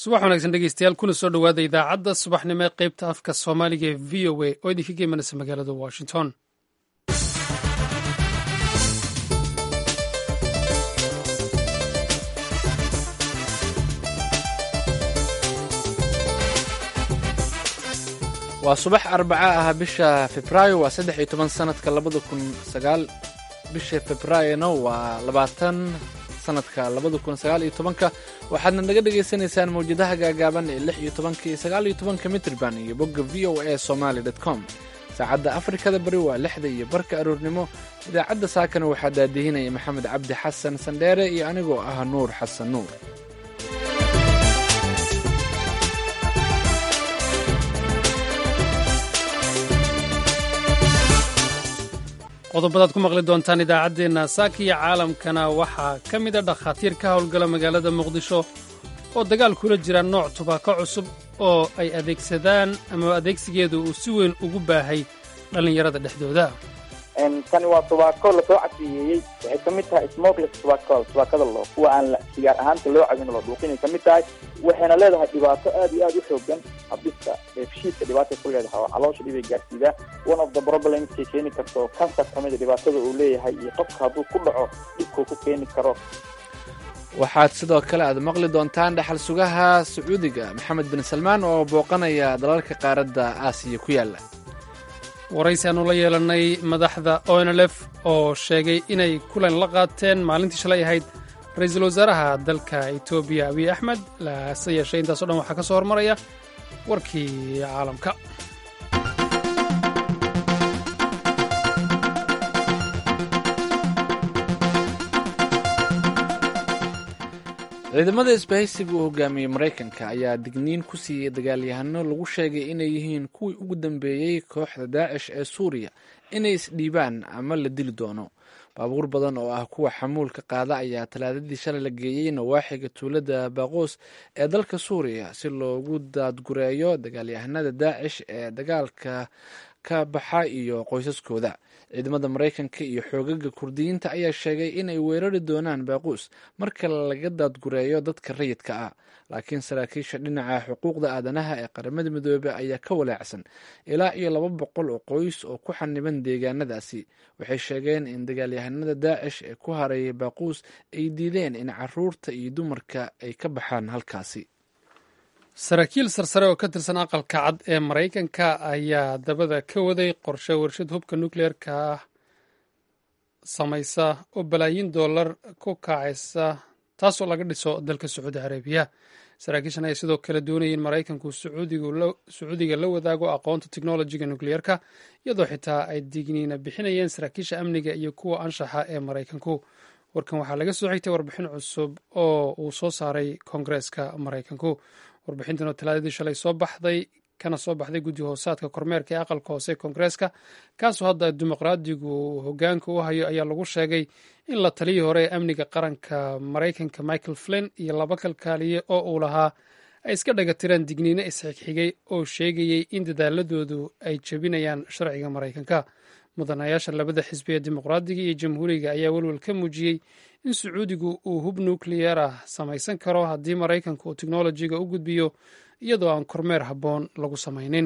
subax wanaagsan dhegeystayaal kuna soo dhowaada idaacadda subaxnimo ee qaybta afka soomaaliga ee v o a oo idinka geymanaysa magaalada washington waa subax arbaca ah bisha febraayo waa saddex iyo toban sanadka labada kun sagaal bisha febraayona waa labaatan sanadka labada kun sagaal iyo tobanka waxaadna naga dhagaysanaysaan mawjadaha gaagaaban ee lix iyo tobanka iyo sagaal iyo tobanka mitrban iyo bogga v o a somaly com saacadda afrikada bari waa lixda iyo barka aroornimo idaacadda saakana waxaa daadihinaya maxamed cabdi xasan sandheere iyo anigoo ah nuur xasan nuur qodobadaad ku maqli doontaan idaacaddeenna saaka iyo caalamkana waxaa ka mid a dhakhaatiir ka howlgala magaalada muqdisho oo dagaal kula jira nooc tubaako cusub oo ay adeegsadaan ama adeegsigeedu uu si weyn ugu baahay dhallinyarada dhexdooda tani waa tubaako lasoo casiyeeyey waxay ka mid tahay smokeless tobacco tubaakada loo kuwa aan sigaar ahaanta loo cabin loo dhuuqinay ka mid tahay waxayna leedahay dhibaato aad iyo aad u xoogan habdhiska dheefshiidka dhibaatay ku leedahay oo caloosha dhibay gaarsiidaa one of the problemskay keeni karto kansar ka mida dhibaatada uu leeyahay iyo qofka hadduu ku dhaco dhibkuu ku keeni karo waxaad sidoo kale aad maqli doontaan dhaxal sugaha sacuudiga maxamed bin salmaan oo booqanaya dalalka qaaradda aasiya ku yaalla waraysi aanu la yeelannay madaxda onlf oo sheegay inay kulan la qaateen maalintii shalay ahayd ra-iisul wasaaraha dalka etoobiya abiy axmed lase yeeshee intaaso dhan waxaa ka soo hormaraya warkii caalamka ciidamada isbahaysiga uu hogaamiyey maraykanka ayaa digniin ku siiyey dagaalyahano lagu sheegay inay yihiin kuwii ugu dambeeyey kooxda daacish ee suuriya inay isdhiibaan ama la dili doono baabuur badan oo ah kuwa xamuulka qaada ayaa talaadadii shalay la geeyey nawaaxiga tuulada baaqoos ee dalka suuriya si loogu daadgureeyo dagaalyahanada daacish ee dagaalka ka baxa iyo qoysaskooda ciidamada maraykanka iyo xoogaga kurdiyiinta ayaa sheegay inay weerari doonaan baaquus marka laga daadgureeyo dadka rayidka ah laakiin saraakiisha dhinaca xuquuqda aadanaha ee qaramada midoobey ayaa ka walaacsan ilaa iyo laba boqol oo qoys oo ku xaniban deegaanadaasi waxay sheegeen in dagaalyahanada daacish ee ku hareeyay baaquus ay diideen in caruurta iyo dumarka ay ka baxaan halkaasi saraakiil sarsare oo ka tirsan aqalka cad ee maraykanka ayaa dabada ka waday qorshe warshad hubka nukleerka ah samaysa oo balaayiin dollar ku kacaysa taasoo laga dhiso dalka sacuudi carabiya saraakiishan ayaa sidoo kale doonaya in maraykanku sacuudiga la wadaago aqoonta teknolojiga nukleerka iyadoo xitaa ay digniina bixinayeen saraakiisha amniga iyo kuwa anshaxa ee maraykanku warkan waxaa laga soo xigtay warbixin cusub oo uu soo saaray koongareeska maraykanku warbixintan oo talaadadii shalay soo baxday kana soo baxday guddi hoosaadka kormeerka ee aqalka hoose koongareeska kaasoo hadda dimuqraadigu hogaanka u hayo ayaa lagu sheegay in la taliyii hore ee amniga qaranka maraykanka michael flin iyo laba kalkaaliye oo uu lahaa ay iska dhagatiraan digniino isxigxigay oo sheegayey in dadaaladoodu ay jebinayaan sharciga maraykanka mudanayaasha labada xisbi ee dimuqraadiga iyo jamhuuriga ayaa welwel ka muujiyey in sacuudigu uu hub nukliyeer ah samaysan karo haddii maraykanku uu teknolojiga u gudbiyo iyadoo aan kormeer habboon lagu samaynin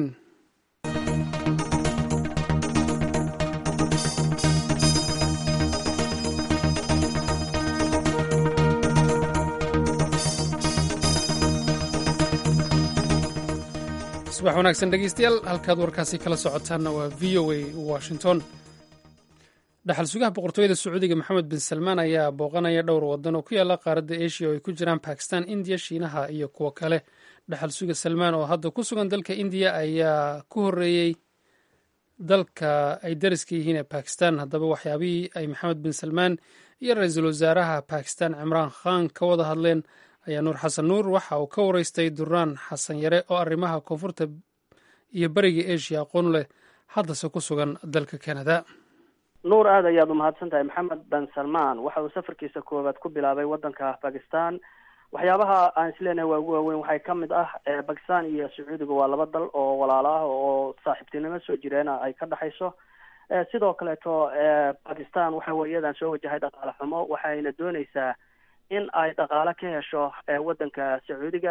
subax wanaagsan dhegeystayaal halkaad warkaasi kala socotaanna waa v o a washington dhaxal sugaha boqortooyada sacuudiga maxamed bin salmaan ayaa booqanaya dhowr wadan oo ku yaala qaaradda asia oo ay ku jiraan bakistan indiya shiinaha iyo kuwo kale dhaxal suga salmaan oo hadda ku sugan dalka indiya ayaa ku horeeyey dalka ay dariska yihiin ee bakistan haddaba waxyaabihii ay maxamed bin salmaan iyo ra-iisul wasaaraha bakistan cimraan khan ka wada hadleen ayaa nuur xasan nuur waxa uu ka wareystay duraan xasan yare oo arrimaha koonfurta iyo beriga asia aqoon leh haddase ku sugan dalka canada nuur aad ayaad umahadsan tahay maxamed ben salmaan waxa uu safarkiisa koowaad ku bilaabay waddanka bakistan waxyaabaha aan isleenahay waa ugu waaweyn waxay ka mid ah bakistan iyo sacuudiga waa laba dal oo walaalo ah oo saaxiibtinimo soo jireena ay ka dhexayso sidoo kaleeto bakistan waxa weeyadan soo wajahay dhaqaale xumo waxayna dooneysaa in ay dhaqaale ka hesho waddanka sacuudiga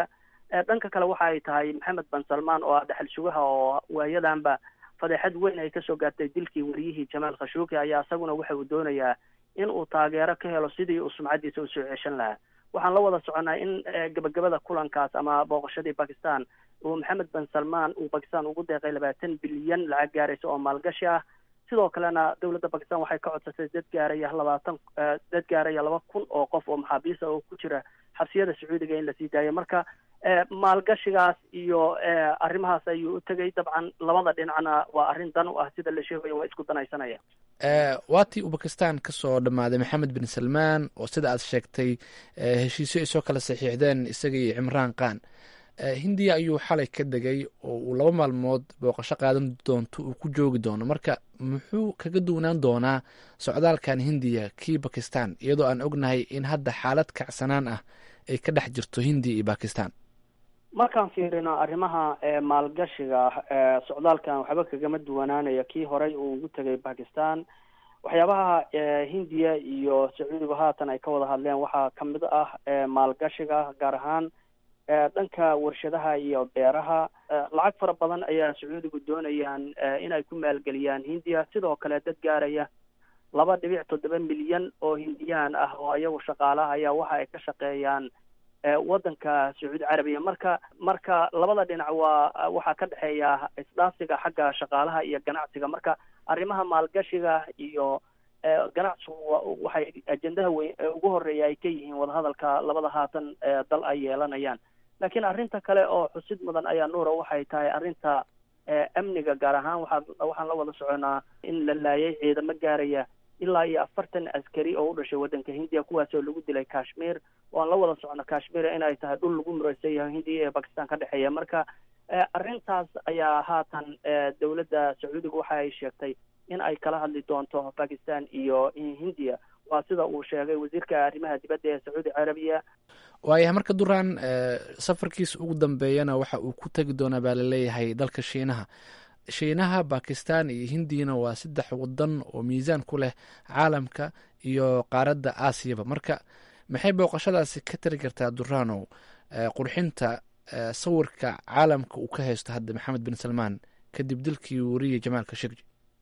dhanka kale waxa ay tahay maxamed ban salmaan oo ah dhexal sugaha oo waayadanba fadeexad weyn ay kasoo gaartay dilkii wariyihii jamaal khashuuki ayaa isaguna waxa uu doonayaa in uu taageero ka helo sidii uu sumcadiisa usoo ceshan lahaa waxaan la wada soconaa in gabagabada kulankaas ama booqashadii bakistan uu maxamed ban salmaan uu bakistan ugu deeqay labaatan bilyan lacag gaaraysa oo maalgashi ah sidoo kalena dowladda bakistan waxay ka codsatay dad gaaraya labaatan dad gaaraya laba kun oo qof oo maxaabiista oo ku jira xabsiyada sacuudiga in lasii daayo marka maalgashigaas iyo arrimahaas ayuu u tegay dabcan labada dhinacna waa arrin dan u ah sida la sheegayo waa isku danaysanaya waatii uu bakistan kasoo dhammaaday maxamed bin salmaan oo sida aad sheegtay heshiisyo ay soo kala saxiixdeen isaga iyo cimraan khan hindiya ayuu xalay ka degay oo uu laba maalmood booqasho qaadan doonto uu ku joogi doono marka muxuu kaga duwanaan doonaa socdaalkan hindiya kii bakistan iyadoo aan ognahay in hadda xaalad kacsanaan ah ay ka dhex jirto hindiya iyo bakistan markaan fiirino arrimaha maalgashiga socdaalkan waxba kagama duwanaanaya kii horey uu ugu tegay bakistan waxyaabaha hindiya iyo sacuudigu haatan ay ka wada hadleen waxaa kamid ah maalgashiga gaar ahaan dhanka warshadaha iyo beeraha lacag fara badan ayaa sacuudigu doonayaan inay ku maalgeliyaan hindiya sidoo kale dad gaaraya laba dhibic toddoba milyan oo hindiyaan ah oo iyagu shaqaalaha ayaa waxa ay ka shaqeeyaan waddanka sacuudi carabiya marka marka labada dhinac waa waxaa ka dhexeeya isdhaafsiga xagga shaqaalaha iyo ganacsiga marka arrimaha maalgashiga iyo ganacsigu waxay ajendaha weyn ugu horeeya ay ka yihiin wadahadalka labada haatan dal ay yeelanayaan laakiin arrinta kale oo xusid mudan ayaa nuura waxay tahay arrinta amniga gaar ahaan waxaa waxaan la wada soconaa in la laayay ciidamo gaaraya ilaa iyo afartan askari oo u dhashay waddanka hindiya kuwaasoo lagu dilay kashmir waan la wada socno kashmir inay tahay dhul lagu muraysan yahay hindiya iyo bakistan ka dhexeeya marka arrintaas ayaa haatan dowladda sacuudiga waxa ay sheegtay in ay kala hadli doonto bakistan iyo hindiya waa sida uu sheegay wasiirka arrimaha dibadda ee sacuudi carabiya waayahay marka duraan safarkiisa ugu dambeeyana waxa uu ku tegi doonaa baa laleeyahay dalka shiinaha shiinaha bakistan iyo hindiyana waa saddex wadan oo miisaan ku leh caalamka iyo qaaradda aasiyaba marka maxay booqashadaasi ka tari kartaa duranow qurxinta sawirka caalamka uu ka haysto hadda maxamed bin salmaan kadib dilkii wariye jamaal khashogji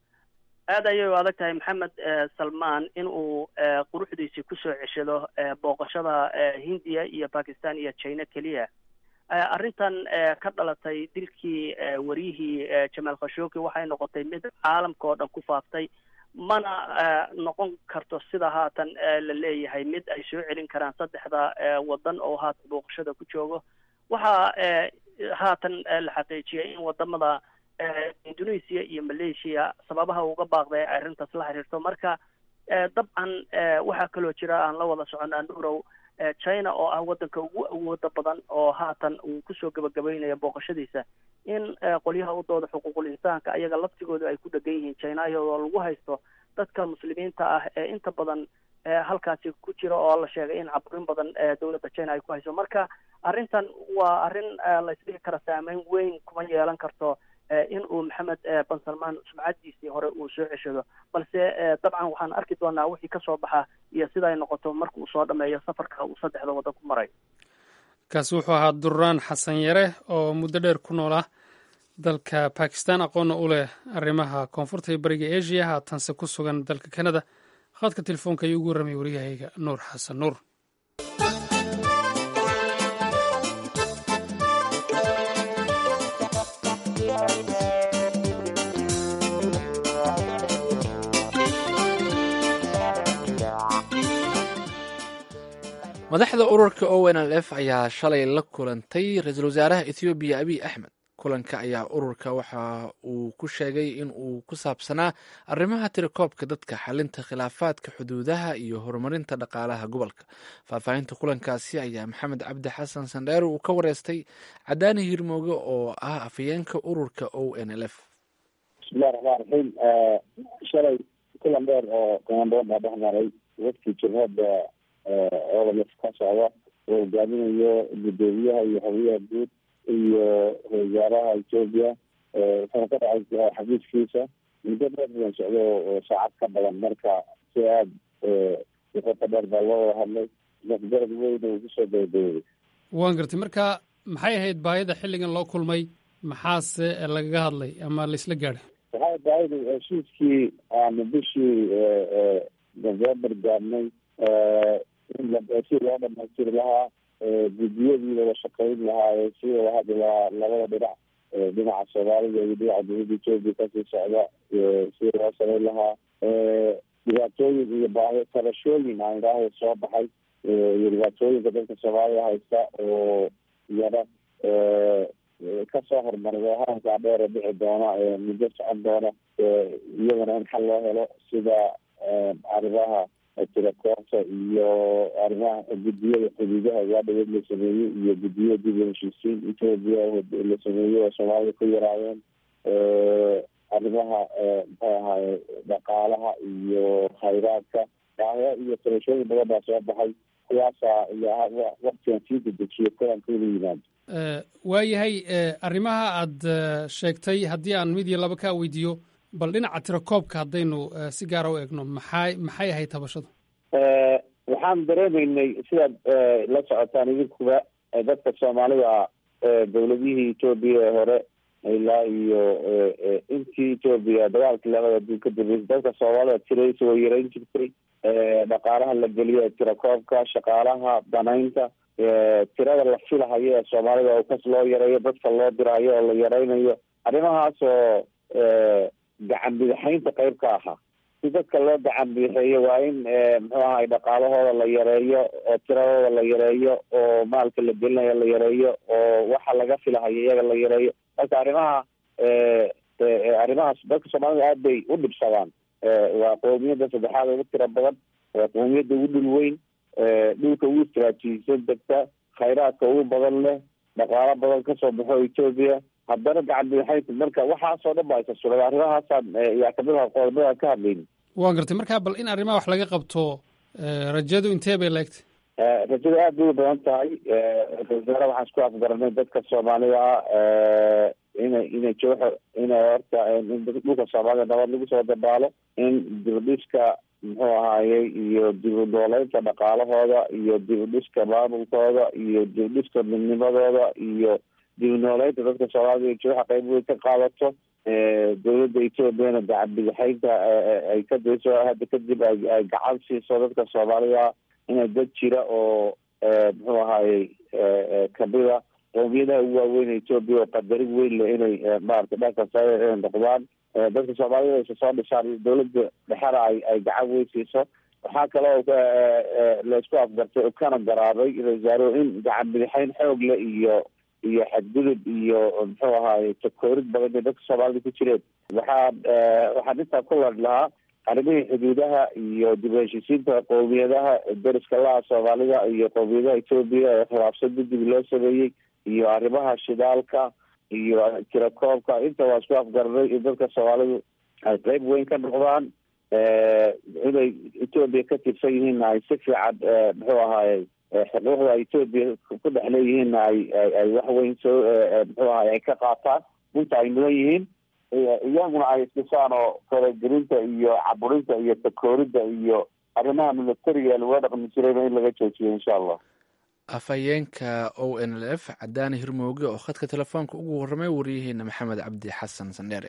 aad ayay u adag tahay maxamed salmaan in uu quruxdiisii kusoo ceshado booqashada hindiya iyo bakistan iyo china keliya arrintan ka dhalatay dilkii wariyihii jamaal khashoggi waxay noqotay mid caalamka oo dhan ku faaftay mana noqon karto sida haatan la leeyahay mid ay soo celin karaan saddexda waddan oo haatan booqashada ku joogo waxaa haatan la xaqiijiyay in wadamada indonesia iyo malaysia sababaha uga baaqday ay arrintaas la xiriirto marka dabcan waxaa kaloo jira aan la wada soconaa nurow china oo ah waddanka ugu awooda badan oo haatan uu kusoo gabagabaynayo booqashadiisa in qolyaha u dooda xuquuqul insaanka ayaga laftigooda ay ku dhegan yihiin china iyadoo lagu haysto dadka muslimiinta ah ee inta badan halkaasi ku jira oo la sheegay in caburin badan dowladda china ay ku hayso marka arrintan waa arrin la isdhigi kara saameyn weyn kuma yeelan karto in uu maxamed ban salmaan sumcadiisii hore uu soo ceshado balse dabcan waxaan arki doonaa wixii kasoo baxa iyo sida ay noqoto marka uu soo dhameeyo safarka uu saddexda waddan ku maray kaasi wuxuu ahaa duraan xasan yare oo muddo dheer ku noolaa dalka bakistan aqoonna u leh arrimaha koonfurta iyo bariga asia haatanse ku sugan dalka canada khadka telefoonka ayuu ugu warramay waryahayga nuur xasan nuur madaxda ururka o n l f ayaa shalay la kulantay ra-iisul wasaaraha ethoobiya abiy axmed kulanka ayaa ururka waxa uu ku sheegay in uu ku saabsanaa arrimaha tirakoobka dadka xalinta khilaafaadka xuduudaha iyo horumarinta dhaqaalaha gobolka faahfaahinta kulankaasi ayaa maxamed cabdi xasan sandheer uu ka wareystay cadaani hirmooge oo ah afhayeenka ururka o n l f bismillahi raxmaan raxiim shalay kulan dheer oo ganaanbadan baa dhex maray wadkii jabhadda odalf ka socda oo hogaaminayo gudoomiyaha iyo xogyaha guud iyo wasaaraha etoobiya wuxuuna ka dhacay xafiiskiisa muddo dheer badan socdo oo saacad ka badan marka si aada qoto dheer baa loo wada hadlay garab weyn uu kusoo gabagabooday waan gartay marka maxay ahayd baahida xilligan loo kulmay maxaase lagaga hadlay ama laisla gaadhay waxay baahida heshiiskii aanu bishii november gaadnay in si loo dhamaystiri lahaa guddiyadii wada shaqayn lahaa si wada hadli lahaa labada dhinac dhinaca soomaalida iyo dhinaca dowladda etoobiya kasii socda si loo samayn lahaa dhibaatooyin iyo baahi tabashooyin aan idhaaho soo baxay iyo dhibaatooyinka dadka soomaalida haysta oo iyana kasoo hormaray wahankaa dheere dhici doona muddo socon doona iyagana in xal loo helo sida arrimaha tirakoorta iyo arrimaha guddiyada xuduudaha waadhaweed la sameeyey iyo guddiyada dib u heshiisiin etoobiya la sameeyey oo soomaalida ku yaraadeen arrimaha muxuu ahaaye dhaqaalaha iyo khayraadka baahiya iyo tabashooyin badan baa soo baxay kuwaasaa iyo waktigan sii dedejiyo kulanka inuu yimaado waayahay arrimaha aad sheegtay haddii aan mid iyo laba kaa weydiiyo bal dhinaca tirakoobka haddaynu si gaara u eegno maxay maxay ahayd tabashadu waxaan dareemaynay sidaad la socotaan idinkuba dadka soomaalida dowladihii etoobiya ee hore ilaa iyo intii etoobiya dagaalkii labada adduun ka dambeysay dadka soomaalida tiradiisa way yarayn jirtay dhaqaalaha la geliyo tirakoobka shaqaalaha danaynta tirada la filahayo ee soomaalida oo kas loo yareeyo dadka loo dirayo oo la yaraynayo arrimahaas oo gacan bidixaynta qayb ka ahaa si dadka loo gacan bidixeeyo waa in muxuu ahay dhaqaalahooda la yareeyo oo tiradooda la yareeyo oo maalka la gelinayo la yareeyo oo waxa laga filahayo iyaga la yareeyo marka arrimaha arrimahaas dadka soomaalida aad bay u dhibsadaan waa qoomiyadda saddexaad ugu tiro badan waa qoomiyadda ugu dhul weyn dhulka ugu istraatiijisan degta khayraadka ugu badan leh dhaqaalo badan kasoo baxo etoobiya haddana gacan bidixaynta marka waxaasoo dhan ba isa suray arrimahaasaan yaa kamid aha qodobadaan ka hadlayni waan gartay marka bal in arrimaha wax laga qabto rajadu intee bay laegtay rajada aad bay u badan tahay wasaare waxaan isku afgaranay dadka soomaalida ah inay inay jooxo inay horta in dhulka soomaalida nabad lagu soo dabaalo in dibadhiska muxuu ahaayey iyo dib u nooleynta dhaqaalahooda iyo dib u dhiska maamulkooda iyo dib u dhiska midnimadooda iyo dib u nooleynta dadka soomaalida jooxa qayb weyn ka qaadato dowladda etoobiyana gacan bidixaynta ay ka dayso hadda kadib ay gacan siiso dadka soomaalida inay dad jira oo muxuu ahaayey kamida qoomiyadaha ugu waaweyn etoobiya oo qadarin weyn leh inay maarata dhanka sa inay noqdaan dadka soomaalida aysa soo dhisaan dowladda dhexena ay ay gacan weyn siiso waxaa kaloo la isku afgartay kana garaabay wasaaro in gacan bidixayn xoog leh iyo iyo xadgudub iyo muxuu ahaaye takoorid badan bay dadka soomaalida ku jireen waxaa waxaan intaa ku ladh lahaa arrimihii xuduudaha iyo dib u heshiisiinta qowmiyadaha deriska laha soomaalida iyo qowmiyadaha etoobiya ee khilaafsan guddig loo sameeyey iyo arrimaha shidaalka iyo tirakoobka inta waa isku afgarnay in dadka soomaalidu ay qeyb weyn ka noqdaan inay etoobiya ka tirsan yihiinna ay si fiican muxuu ahaaye xuquuqda etoobiya ku dhex leeyihiinna ay ay wax weyn soo muxuu ahaye ay ka qaataan inta ay mudan yihiin iyaguna ay isdhisaan oo faragelinta iyo caburinta iyo takooridda iyo arrimaha militariga lagula dhaqmi jirayna in laga joojiyo insha allah afhayeenka o n l f cadaani hirmooge oo khadka telefoonka ugu warramay wariyaheena maxamed cabdi xasan sandheere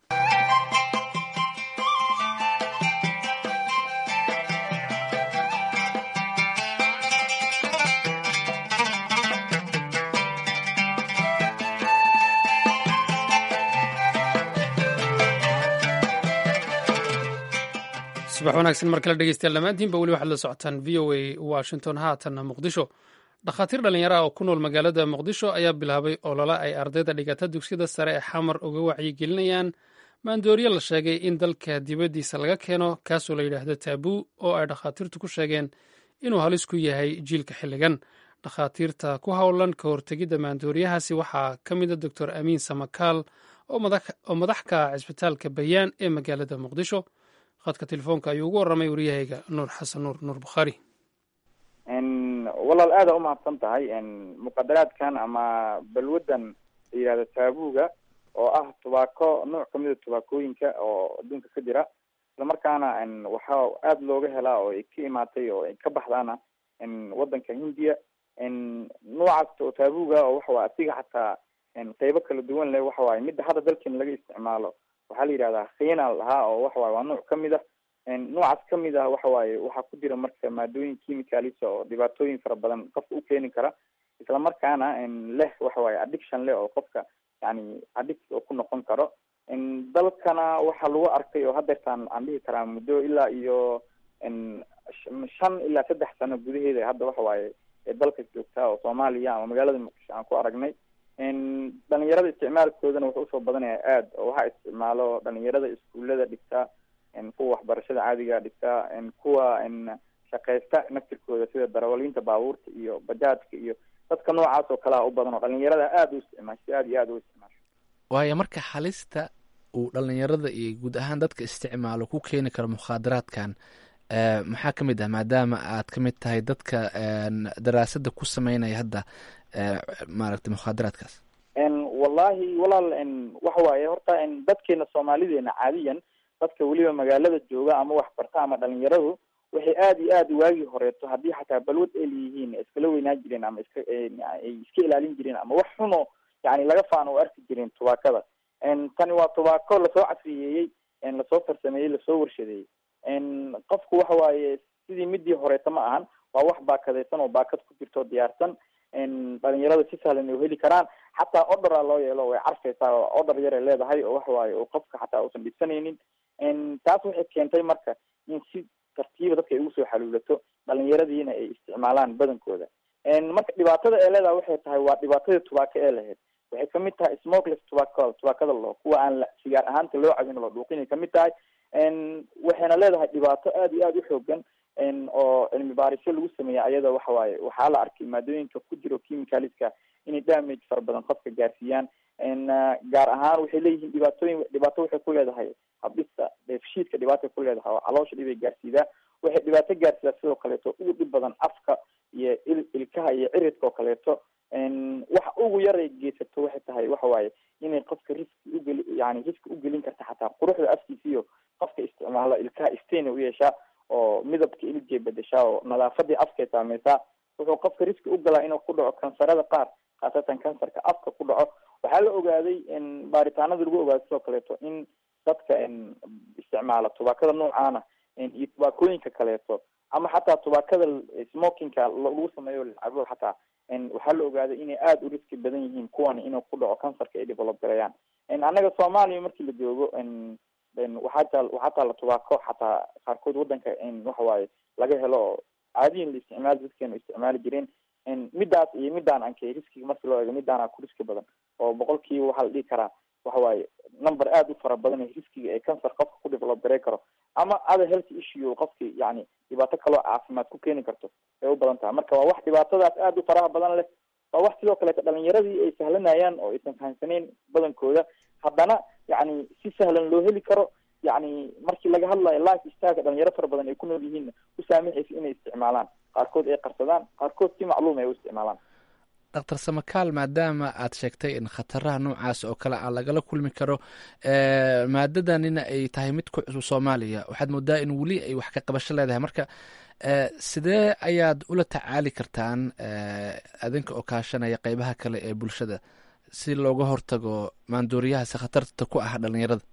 subax wanaagsan mar kale dhegeystayaal dhammaantiinba weli waxaad la socotaan v o a washington haatanna muqdisho dhakhaatiir dhallinyaro ah oo ku nool magaalada muqdisho ayaa bilaabay olole ay ardayda dhigata dugsiyada sare ee xamar uga wacyigelinayaan maandooriye la sheegay in dalka dibaddiisa laga keeno kaasoo la yidhaahdo taabuu oo ay dhakhaatiirtu ku sheegeen inuu halis ku yahay jiilka xilligan dhakhaatiirta ku howlan ka hortegidda maandooriyahaasi waxaa ka mida doctor amiin samakaal oo madax ka ah cisbitaalka bayaan ee magaalada muqdisho khadka telefoonka ayuu ugu warramay waryahayga nuur xasan nuur nuur bukhaari walaal aada umahadsan tahay muqadaraadkan ama balwadan la yihahdo taabuga oo ah tubaako nooc kamida tubaakooyinka oo adduunka ka jira islamarkaana waxaa aada looga helaa oo ay ka imaatay oo ay ka baxdaana wadanka hindiya noocaas oo taabuga oo waxa waye asiga xataa qeybo kala duwan leh waxa waaye midda hadda dalkeena laga isticmaalo waxaa la yidhahdaa khiina lahaa oo waxa waye waa nooc kamid ah noocaas kamid ah waxa waaye waxaa ku jira marka maadooyin chemicalisa oo dhibaatooyin fara badan qofka u keeni kara isla markaana leh waxa waaye addiction leh oo qofka yani addict oo ku noqon karo dalkana waxaa lagu arkay oo hadeertaan aan dhihi karaa muddo ilaa iyo shan ilaa saddex sano gudaheeda hadda waxa waaye dalka joogtaa oo soomaaliya ama magaalada muqdisho aan ku aragnay dhalinyarada isticmaalkoodana wuxuu usoo badanaya aad oo waxaa isticmaalo dhalinyarada iskuullada dhigta kuwa waxbarashada caadiga dhigta kuwa shaqeysta naftirkooda sida darawaliinta baabuurta iyo bajaajka iyo dadka noocaas oo kalea u badan oo dhalinyarada aada u isticmaasho aada iyo aada u isticmaasho waayo marka halista uu dhalinyarada iyo guud ahaan dadka isticmaalo ku keeni karo mukhaadaraadkan maxaa ka mid ah maadaama aad ka mid tahay dadka daraasada ku sameynaya hadda maaragtay mukhaadaraadkaas wallahi walaal waxa waaye horta dadkeena soomaalideena caadiyan dadka weliba magaalada jooga ama waxbarta ama dhalinyaradu waxay aada iyo aada waagii horeeto haddii xataa balwad ay leeyihiin iskala weynaa jireen ama iska ay iska ilaalin jireen ama wax xuno yani laga faano u arki jireen tubaakada tani waa tubaako lasoo casriyeeyey lasoo farsameeyey lasoo warshadeeyey qofku waxa waaye sidii midii horeeto ma ahan waa wax baakadaysan oo baakad ku jirto diyaarsan dhalinyarada si sahlan ay heli karaan xataa odora loo yeelo way carfaysaa oo odor yaray leedahay oo waxa waaye oo qofka xataa uusan dhibsanaynin taas waxay keentay marka in si tartiiba dadka ay ugu soo xaluulato dhalinyaradiina ay isticmaalaan badankooda marka dhibaatada ee leedahay waxay tahay waa dhibaatadii tubaako ee lahayd waxay kamid tahay smokeless tobacco tubaakada loo kuwa aan la sigaar ahaanta loo cabin loo dhuuqinay kamid tahay waxayna leedahay dhibaato aada iyo aada u xoogan oo cilmi baarisyo lagu sameeya ayada waxa waaye waxaa la arkay maadooyinka ku jiro chemicaliska inay damage fara badan qofka gaarsiiyaan gaar ahaan waxay leeyihiin dhibaatooyin dhibaato waxay ku leedahay habdhista dheefshiidka dhibaatay ku leedahay oo caloosha dhibay gaarsiidaa waxay dhibaato gaarsiidaa sidoo kaleeto ugu dhib badan afka iyo il ilkaha iyo ciridka oo kaleeto waxa ugu yaray geysato waxay tahay waxa waaye inay qofka riski ugeli yani riski ugelin karta xataa quruxda afkiisa iyo qofka isticmaalo ilkaha stain u yeeshaa oo midabka iligay bedeshaa oo nadaafadii afkay saameysaa wuxuu qofka riski ugalaa inuu ku dhaco kansarada qaar khaasatan kansarka afka ku dhaco waxaa la ogaaday baaritaanada lagu ogaaday sidoo kaleeto in dadka isticmaala tubaakada noocaana iyo tubaakooyinka kaleeto ama xataa tubaakada smokingka lagu sameeyo lacabo xataa waxaa la ogaaday inay aada u riski badan yihiin kuwan inuu ku dhaco kansarka ay develop gareeyaan annaga soomaaliya markii la joogo waxaa taa waxaa taala tubaako xataa qaarkood wadanka waxa waaye laga helo oo caadiyin la isticmaali dadkeenu isticmaali jireen midaas iyo midaan ankay riskiga markii loo eego midaana ku riski badan oo boqolkiiba waxaa la dhihi karaa waxa waaye number aada u fara badan riskiga ee cancer qofka ku develop garey karo ama other health issue qofki yani dhibaato kaloo caafimaad ku keeni karto ay u badan tahay marka waa wax dhibaatadaas aada u faraha badan leh waa wax sidoo kaleeto dhalinyaradii ay sahlanayaan oo aysan fahamsaneyn badankooda haddana yani si sahlan loo heli karo yani markii laga hadlayo life styleka dhalinyaro fara badan ay ku nool yihiin u saamixaysa inay isticmaalaan qaarkood ay qarsadaan qaarkood si macluum ay u isticmaalaan doctor samakaal maadaama aad sheegtay in khataraha noocaas oo kale a lagala kulmi karo maadadanina ay tahay mid ku cusub soomaaliya waxaad moodaa in weli ay wax ka qabasho leedahay marka sidee ayaad ula tacaali kartaan adinka oo kaashanaya qeybaha kale ee bulshada si looga hortago maandooriyahaasi khatarta ku ah dhalinyarada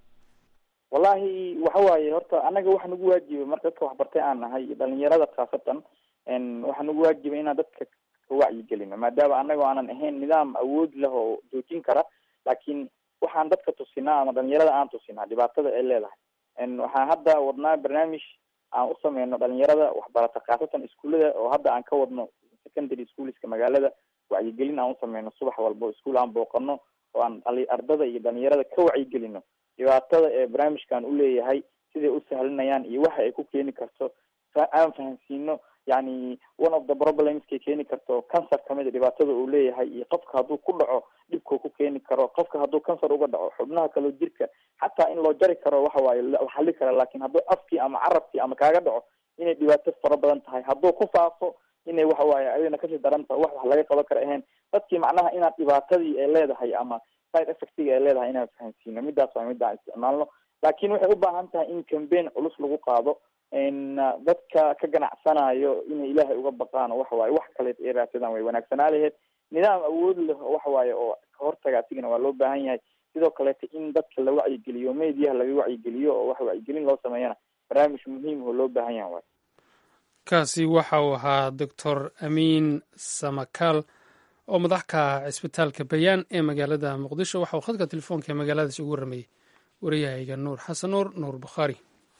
wallahi waxa waaye horta annaga waxa nagu waajibay marka dadka waxbartay aan nahay dhalinyarada khaasatan waxaa nagu waajibay inaan dadka wacyigelino maadaama annaga aanan ahayn nidaam awood leh oo joojin kara laakiin waxaan dadka tusinaa ama dhalinyarada aan tusinaa dhibaatada ay leedahay waxaan hadda wadnaa barnaamij aan u sameyno dhalinyarada waxbarata khaasatan iskuullada oo hadda aan ka wadno secondary schoolska magaalada wacyigelin aan usameyno subax walbo iskuol aan booqano oo aan ardada iyo dhalinyarada ka wacyigelino dhibaatada ee barnaamijkan uleeyahay siday u sahlinayaan iyo waxa ay ku keeni karto aan fahamsiino yani one of the problemskay keeni karto cancer kamida dhibaatada uu leeyahay iyo qofka hadduu ku dhaco dhibkuu ku keeni karo qofka hadduu cancer uga dhaco xubnaha kaloo jirka xataa in loo jari karo waxa waaye la xali kara lakin hadduu afkii ama carabkii ama kaaga dhaco inay dhibaato fara badan tahay hadduu ku faafo inay waxa waaye ayadana kasii daran tahay wax wax laga qaban kara ahayn dadkii macnaha inaad dhibaatadii ay leedahay ama side effectiga ay leedahay inaan fahamsiino midaas waa midaan isticmaalno laakin waxay u baahan tahay in cambaign culus lagu qaado dadka ka ganacsanayo inay ilaahay uga baqaan oo waxa waaye wax kaleed ay raadsadaan way wanaagsanaa laheyd nidaam awood leh oo waxa waaye oo kahortaga asigana waa loo baahan yahay sidoo kaleeta in dadka la wacyigeliyo mediaha laga wacyigeliyo oo wax wacyigelin loo sameeyana barnaamij muhiim oo loo baahan yahay waay kaasi waxa uu ahaa doctor amiin samakaal oo madax ka ah cisbitaalka bayaan ee magaalada muqdisho waxa uu khadka telefoonka ee magaaladaas ugu warramayey wariyahayga nuur xasan nuur nuur bukhaari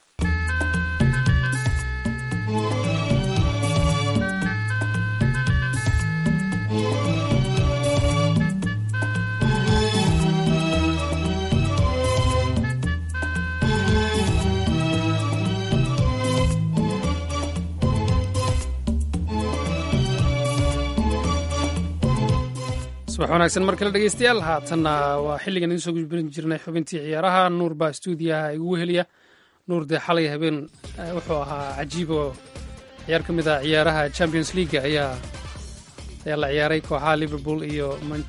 subax wanaagsan mar kale dhegeystayaal haatanna waa xilligan idiin soo gudbin jirnay xubintii ciyaaraha nuur baa stuudiyaha igu weheliya nuur dee xalay habeen wuxuu ahaa cajiib oo ciyaar ka mid ah ciyaaraha champions league ayaa ayaa la ciyaaray kooxaha liverpool iyo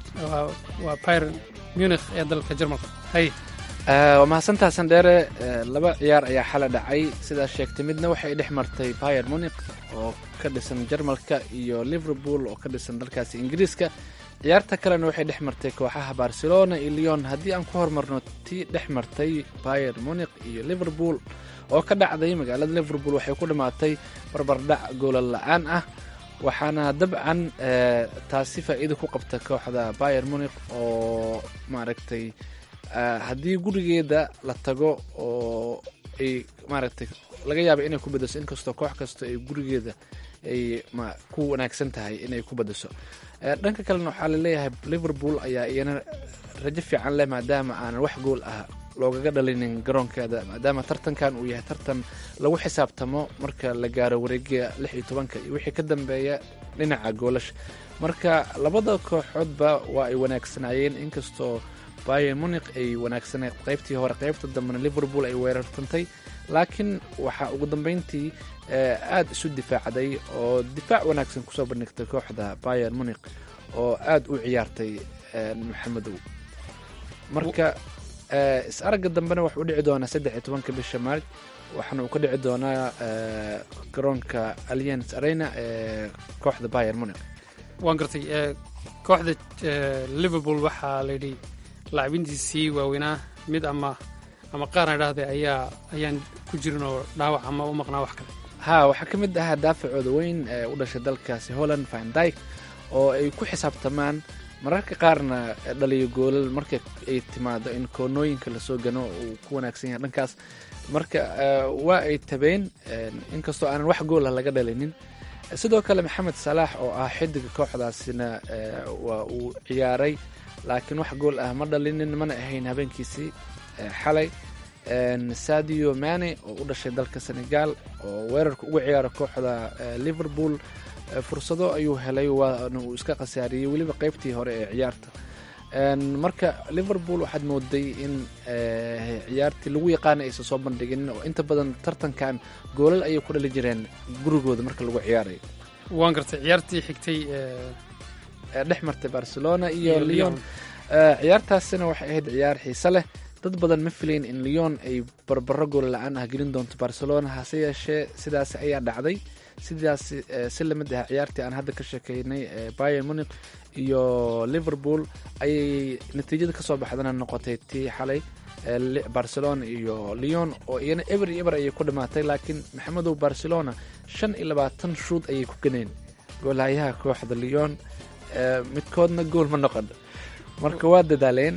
waa pyr munich ee dalka jarmalka hay waa mahadsantaha sandheere laba ciyaar ayaa xala dhacay sidaa sheegtay midna waxay dhex martay pyr munich oo ka dhisan jarmalka iyo liverpool oo ka dhisan dalkaasi ingiriiska ciyaarta kalena waxay dhex martay kooxaha barcelona iyo leon haddii aan ku hormarno tii dhex martay pyr munich iyo liverpool oo ka dhacday magaalada liverpool waxay ku dhammaatay barbardhac goola la-aan ah waxaana dabcan taasi faa'iida ku qabta kooxda pyr munich oo maaragtay haddii gurigeeda la tago oo ay maaragtay laga yaaba inay ku badaso inkastoo koox kasta ay gurigeeda ay ku wanaagsan tahay inay ku badaso dhanka kalena waxaa laleeyahay liverpool ayaa iyana rajo fiican leh maadaama aanan wax gool ah loogaga dhalinin garoonkeeda maadaama tartankan uu yahay tartan lagu xisaabtamo marka la gaaro wareegiga lix iyo tobanka iyo wixii ka dambeeya dhinaca goolasha marka labada kooxoodba waa ay wanaagsanaayeen inkastoo bayer munich ay wanaagsaneed qaybtii hore qaybta dambena liverpool ay weerartantay laakiin waxaa ugu dambeyntii aada isu difaacday oo difaac wanaagsan kusoo bandhigtay kooxda bayer munich oo aada u ciyaartay maxamedow marka is aragga dambena waxuu dhici doonaa saddex iyo tobanka bisha maarj waxaana uu ka dhici doonaa garoonka alliance arena ee kooxda bayer munich waan gartay kooxda liverpool waxaa layidhi laacibintiisii waaweynaa mid ama ama qaarna idhaahday ayaa ayaan ku jirin oo dhaawac ama u maqnaa wax kale ha waxaa ka mid ahaa daafacooda weyn ee u dhashay dalkaasi holland vindyke oo ay ku xisaabtamaan mararka qaarna dhaliyo goolal marka ay timaado in koonooyinka lasoo gano uu ku wanaagsan yahay dhankaas marka waa ay tabeen inkastoo aanan wax goolah laga dhalinin sidoo kale maxamed salaax oo ah xidiga kooxdaasina waa uu ciyaaray laakiin wax gool ah ma dhalinin mana ahayn habeenkiisii xalay sadio mane oo u dhashay dalka senegal oo weerarka uga ciyaara kooxda liverpool fursado ayuu helay waana uu iska khasaariyey weliba qeybtii hore ee ciyaarta marka liverpool waxaad mooday in ciyaartii lagu yaqaana aysan soo bandhigin oo inta badan tartankan goolal ayay ku dhali jireen gurigooda marka lagu ciyaarayo waan gartay ciyaartii xigtay dhex martay barcelona iyo leon ciyaartaasina waxay ahayd ciyaar xiise leh dad badan ma filayn in leon ay barbaro gool la-aan ah gelin doonto barcelona hase yeeshee sidaas ayaa dhacday sidaas si lamid ah ciyaartii aan hadda ka sheekeynay bayer munich iyo liverpool ayay natiijada kasoo baxdana noqotay tii xalay barcelona iyo leon oo iyana eber iyo eber ayay ku dhamaatay laakiin maxamedow barcelona shan iyo labaatan shuud ayay ku ganeen goolhayaha kooxda leon midkoodna gool ma noqon marka waa dadaaleen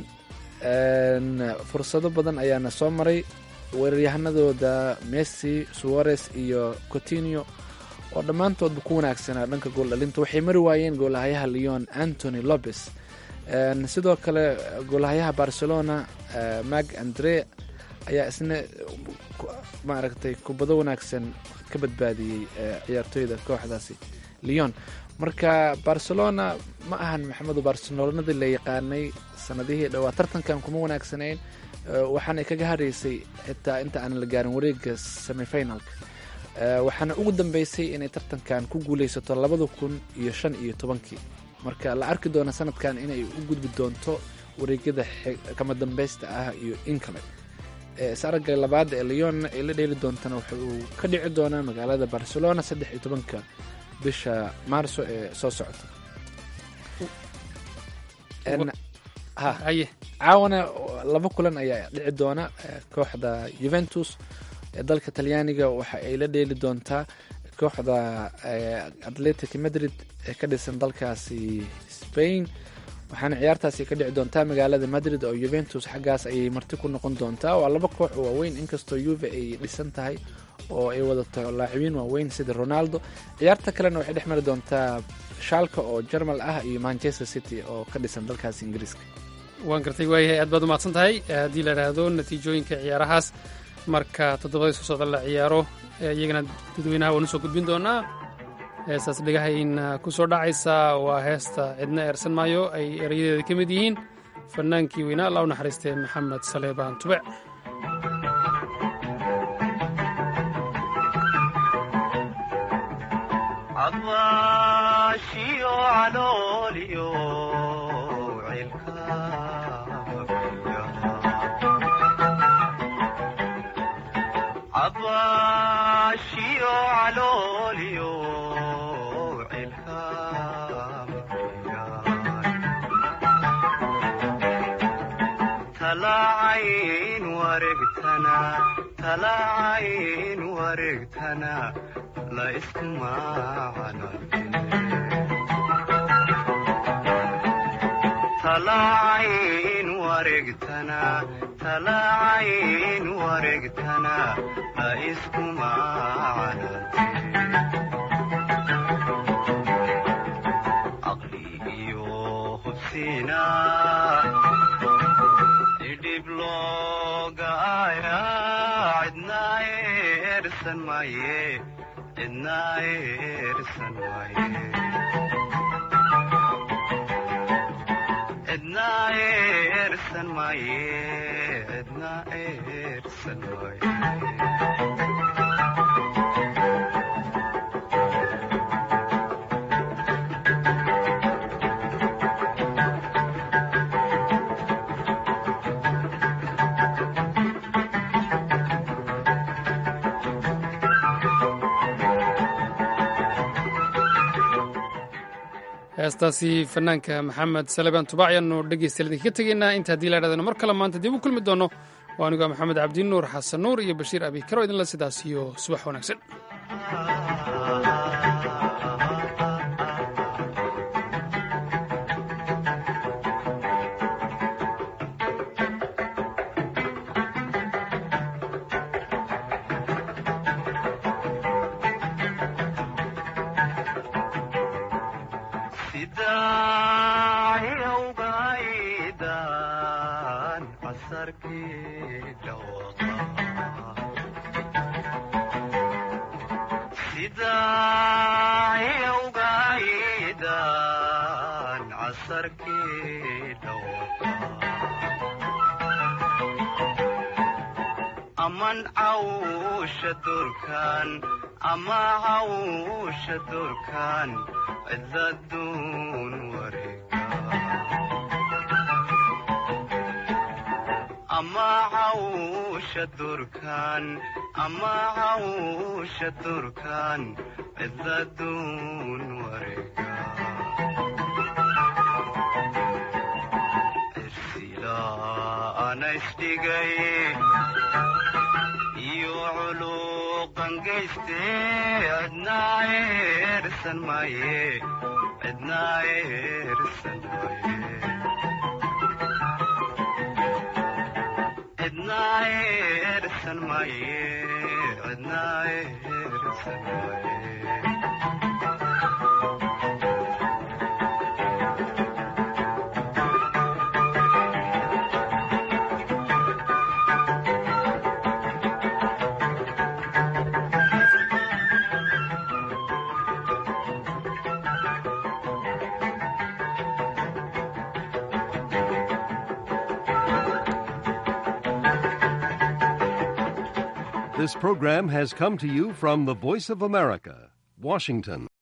fursado badan ayaana soo maray weeraryahanadooda messi suarez iyo cotinio oo dhammaantoodba ku wanaagsanaa dhanka gooldhalinta waxay mari waayeen goolahayaha leon antony lopez sidoo kale goolahayaha barcelona mag andre ayaa isna maaragtay kubado wanaagsan ka badbaadiyey ciyaartooyda kooxdaasi leon marka barcelona ma ahan maxamedo barcelonadii la yaqaanay sanadihii dhowaa tartankan kuma wanaagsanayn waxaana kaga haraysay xitaa inta aan la gaarin wareega semifinalka waxaana ugu dambeysay inay tartankan ku guuleysato labada kun iyo shan iyo tobankii marka la arki doona sanadkan inay u gudbi doonto wareegyada kama dambeysta ah iyo in kale is-aragga labaad ee leon ay la dheeli doontana waxa uu ka dhici doonaa magaalada barcelona saddex iyo tobanka bisha maarso ee soo socota ha haye caawana laba kulan ayaa dhici doona kooxda juventus ee dalka talyaaniga waxa ay la dheeli doontaa kooxda atletic madrid ee ka dhisan dalkaasi spain waxaana ciyaartaasi ka dhici doontaa magaalada madrid oo juventus xaggaas ayay marti ku noqon doontaa waa laba koox oo waaweyn inkastoo yuve ay dhisan tahay oo ay wadato laacibiin waaweyn sida ronaldo ciyaarta kalena waxay dhex mari doontaa shaalka oo jarmal ah iyo manchester city oo ka dhisan dalkaasi ingiriiska waan gartay waayahay aad baad u mahadsan tahay haddii la idhaahdo natiijooyinka ciyaarahaas marka toddobadii soo socda la ciyaaro iyagana dadweynaha waanu soo gudbin doonaa heestaas dhegahayna ku soo dhacaysa waa heesta cidna eersan maayo ay erayadeeda ka mid yihiin fannaankii weynaa alla u naxariistay maxamed saleebaan tube talacayn wareegtana la iskuma talacayn wareegtana talacayn wareegtana la iskuma caqli iyo hubsiina idhib loogaaya cidna eersan maaye cidna eersan maaye cidna eersan maaye cidna eersan maaye heestaasi fanaanka maxamed salebaan tubac ayaanu dhegaystayaal idinkaga tegaynaa inta haddii la idhahdana mar kale maanta dib u kulmi doono waa anigu maxamed cabdinuur xasan nuur iyo bashiir abikaro idinla sidaas iyo subax wanaagsan aman cawsha durkan ama cawsha durkan cidladuun wareega ama cawsha durkan ama cawsha durkan cidladuun wareega anaisdhigay iyo culuqangayste cidna eersan maaye cidna eersan maaye cidna eersan maaye cidna eersan maaye This program has come to you from the Voice of America, Washington.